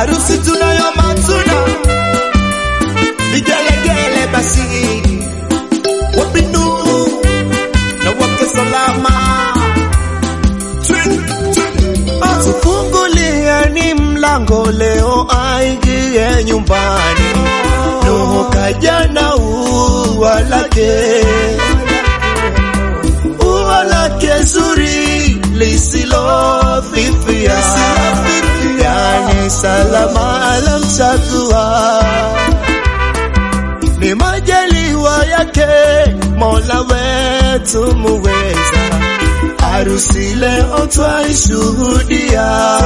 harusi tunayo matuna, vigelegele basi, wapinu na wake salama, tufungulieni mlango leo aingie nyumbani, Nuhu kaja na ua lake ua lake zuri lisilofifia, yani salama alamchagua, ni majaliwa yake Mola wetu muweza, harusi leo twaishuhudia,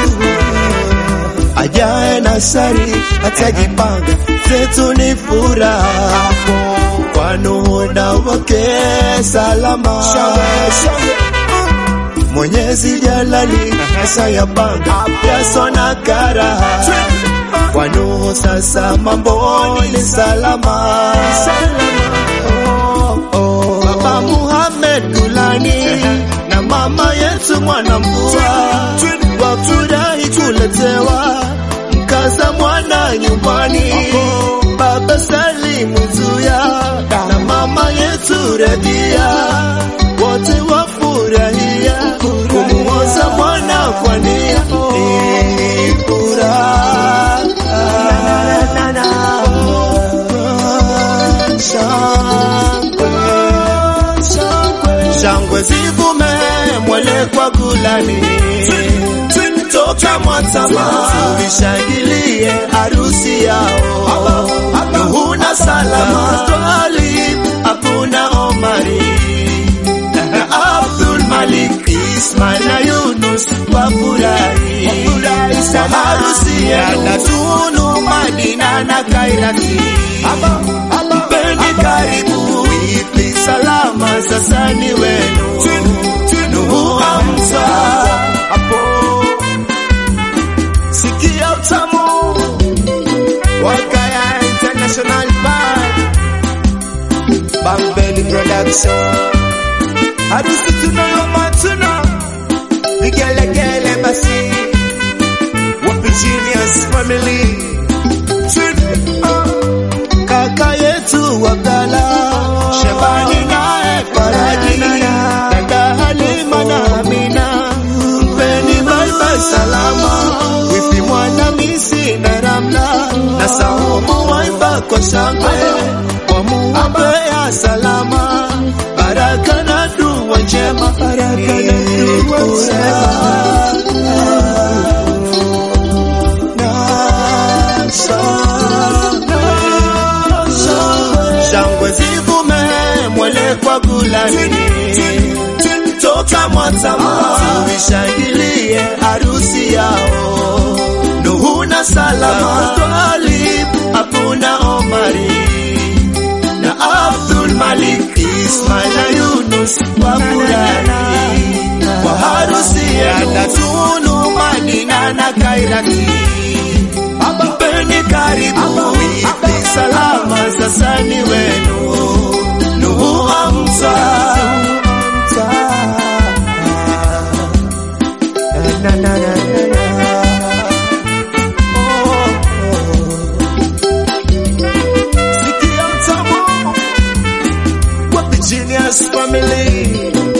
ajaye na shari atajipanga, zetu ni furaha kwa Nuhu na wake salama. Mwenyezi Jalali asayapanga yaso na karaha kwa Nuhu, sasa mambo ni salama. Baba Muhammad Gulani na mama yetu mwana mvua wafurahi kuletewa mkaza mwana nyumbani. Baba Salimu Zuya na mama yetu Radia wote wafurahia kumuoza mwana kwa nia Ni furaha. Shangwe, shangwe zivume mwele kwa Gulani toka Mwatama tulishangilie harusi yao Nuhu na Salama Twalib Abuna Omari na Abdul Malik Ismail na Yunus wafurahi kwa harusi ya Tunu Madina na Kairati mpeni karibu ipi salama sasa ni wenu Nuhu amsa hapo sikia utamu Wakaya International Band Bambeli Production harusi tunayo matuna vigelegele basi wapi Genius Family Ah, kaka yetu Abdala Shabani naye Faraji dada Halima na Amina mpeni bye bye salama wifi mwana misi na Ramla na Saumu waiba kwa shangwe wamuombea salama baraka na dua njema baraka na dua shangwe zivume mwele kwa Gulani toka Mwatama tuishangilie harusi yao Nuhu na Salama Twalib Abuna Omari na Abdul Malik Ismail na Yunus wafurahi kwa harusi ya Tunu Madina na Kairati mpeni karibu ipi salama sasa ni wenu Nuhu amsa na, na, na, na, na. Oh, oh. Sikia mtamu wapi Genius Family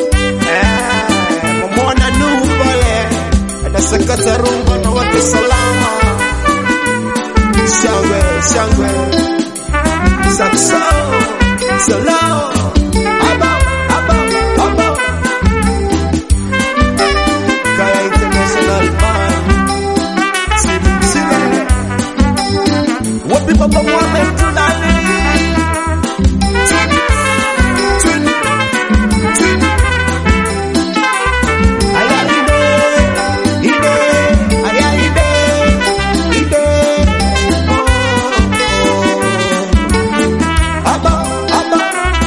Eh, mwamwona Nuhu pale anasakata rumba na wake salama shangwe shangwe sakso solo aba aba aba Kaya International Band Simu Msina Wapi Baba Muhammad Tulali Aya ide ide aya ide ide oh, oh. Aba aba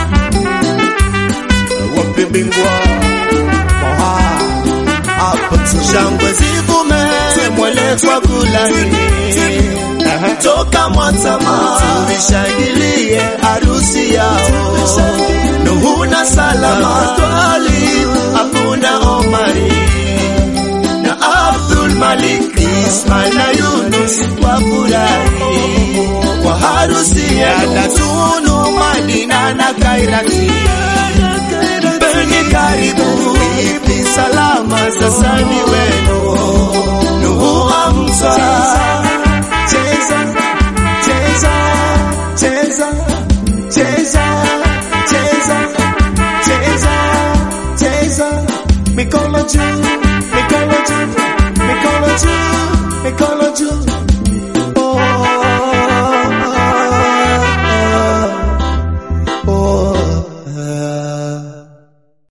Wapi bingwa Moha hapo shangwe zivume mwele kwa Gulani toka Mwatama tulishangilie harusi yao Nuhu na Salama Twalib Abuna Omari na Abdul Malik, Ismail na Yunus wafurahi kwa harusi ya Tunu, Madina na Kairati. Mpeni karibu, ipi salama sasa ni wewe